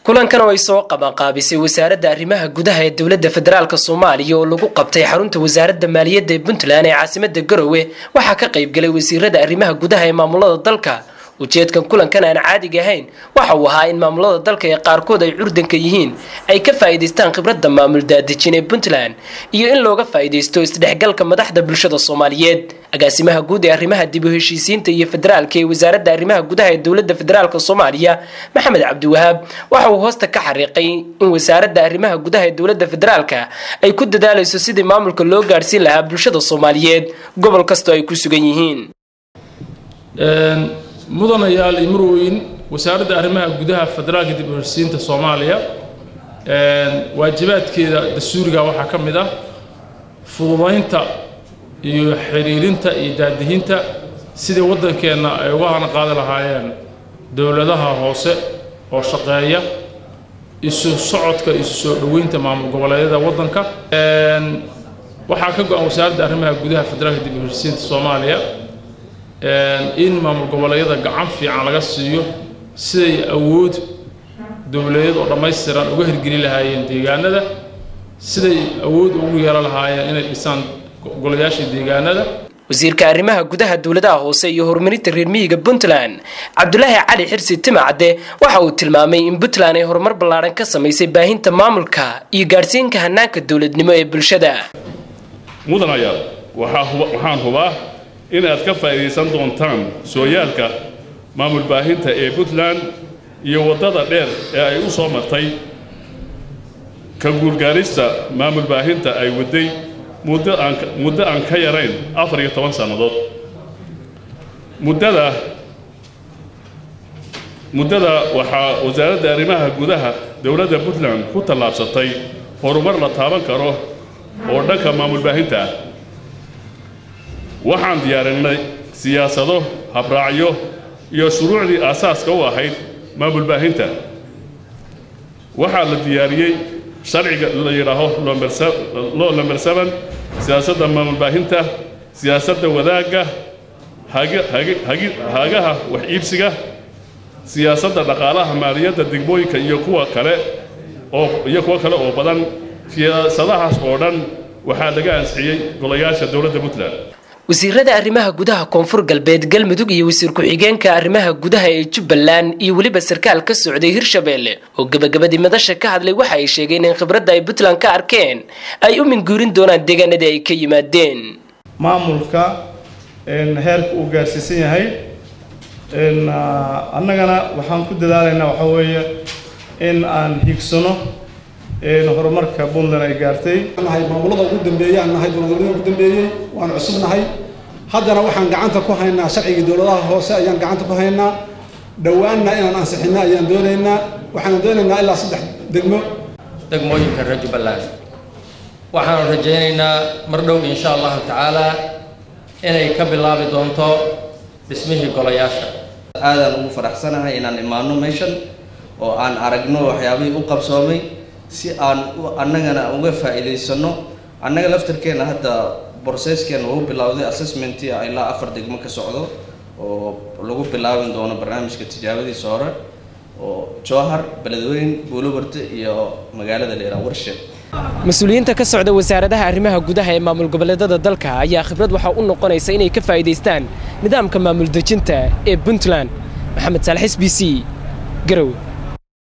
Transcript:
kulankan oo ay soo qabanqaabisay wasaaradda arrimaha gudaha ee dowladda federaalk soomaaliya oo lagu qabtay xarunta wasaaradda maaliyadda ee puntland ee caasimada garowe waxaa ka qaybgalay wasiirada arrimaha gudaha ee maamulada dalka ujeedkan kulankan aan caadiga ahayn waxa uu ahaa in maamulada dalka ee qaarkood ay curdanka yihiin ay ka faa'iidaystaan khibradda maamul daadejin ee puntland iyo in looga faa'iidaysto isdhexgalka madaxda bulshada soomaaliyeed agaasimaha guud ee arrimaha dib u heshiisiinta iyo federaalka ee wasaaradda arrimaha gudaha ee dowladda federaalk soomaaliya maxamed cabdiwahaab waxa uu hoosta ka xariiqay in wasaaradda arrimaha gudaha ee dowladda federaalka ay ku dadaalayso sidii maamulka loo gaadhsiin lahaa bulshada soomaaliyeed gobol kastoo ay ku sugan yihiin mudanayaal iyo murweyn wasaaradda arrimaha gudaha federaalka dib u heshiisiinta soomaaliya waajibaadkeeda dastuuriga waxaa ka mid ah fududaynta iyo xiriirinta iyo daadihinta sidii waddankeenna ay uga hana qaadi lahaayeen dowladaha hoose oo shaqeeya isu socodka isu soo dhoweynta maamul goboleedyada waddanka waxaa ka go-an wasaaradda arrimaha gudaha federaalka dib u heshiisiinta soomaaliya in maamul goboleedyada gacan fiican laga siiyo siday awood dowladeed oo dhammaystiran uga hirgeli lahaayeen deegaanada siday awood ugu yeelan lahaayeen inay dhisaan golayaasha deegaanada wasiirka arrimaha gudaha dowladaha hoose iyo horumarinta reer miyiga puntland cabdulaahi cali xirsi timacadde waxa uu tilmaamay in puntland ay horumar ballaadhan ka samaysay baahinta maamulka iyo gaadhsiinka hanaanka dowladnimo ee bulshada mudanayaal waxaan hubaa inaad ka faa'iidaysan doontaan sooyaalka maamul baahinta ee puntland iyo waddada dheer ee ay u soo martay ka guulgaarista maamul baahinta ay wadday muddo aan ka yarayn afar iyo toban sannadood muddada muddada waxaa wasaaradda arrimaha gudaha dowladda puntland ku tallaabsatay horumar la taaban karo oo dhanka maamul baahinta ah waxaan diyaarinay siyaasado habraacyo iyo shuruucdii aasaaska u ahayd maamul baahinta waxaa la diyaariyey sharciga la yidhaaho loo lamber seven siyaasadda maamul baahinta siyaasadda wadaagga hagaha wax iibsiga siyaasadda dhaqaalaha maaliyadda degmooyinka iyo kuwa kale oo iyo kuwo kale oo badan siyaasadahaas oo dhan waxaa laga ansixiyey golayaasha dowladda puntland wasiirada arrimaha gudaha koonfur galbeed galmudug iyo wasiir ku-xigeenka arrimaha gudaha ee jubbaland iyo weliba sarkaal ka socday hirshabeelle oo gebagabadii madasha ka hadlay waxa ay sheegeen in khibradda ay puntland ka arkeen ay u minguurin doonaan deegaanadii ay ka yimaadeen maamulka heerka uu gaarsiisan yahay annagana waxaan ku dadaalaynaa waxaa weeye in aan hiigsano horumarka puntland ay gaartay nahay maamulada ugu dambeeyey aan nahay dowladnimada ugu dambeeyey waan cusub nahay haddana waxaan gacanta ku haynaa sharcigii dowladaha hoose ayaan gacanta ku haynaa dhowaanna inaan ansixino ayaan doonaynaa waxaan doonaynaa ilaa saddex degmo degmooyinka reer jubbaland waxaanu rajaynaynaa mar dhow insha allahu tacaala inay ka bilaabi doonto dhismihii golayaasha aadaan ugu faraxsanahay inaan imaano meeshan oo aan aragno waxyaabihii u qabsoomay si aan annagana uga faa'iidaysano annaga laftarkeena hadda broceskeena uu bilowday assessmentii ilaa afar degmo ka socdo oo lagu bilaabin doono barnaamijka tijaabadiisa hore oo jowhar beledweyn buulowarte iyo magaalada leeraa warshe mas-uuliyiinta ka socda wasaaradaha arrimaha gudaha ee maamul goboleedada dalka ayaa khibrad waxaa u noqonaysa inay ka faa'iidaystaan nidaamka maamul dejinta ee puntland maxamed saalax s b c garow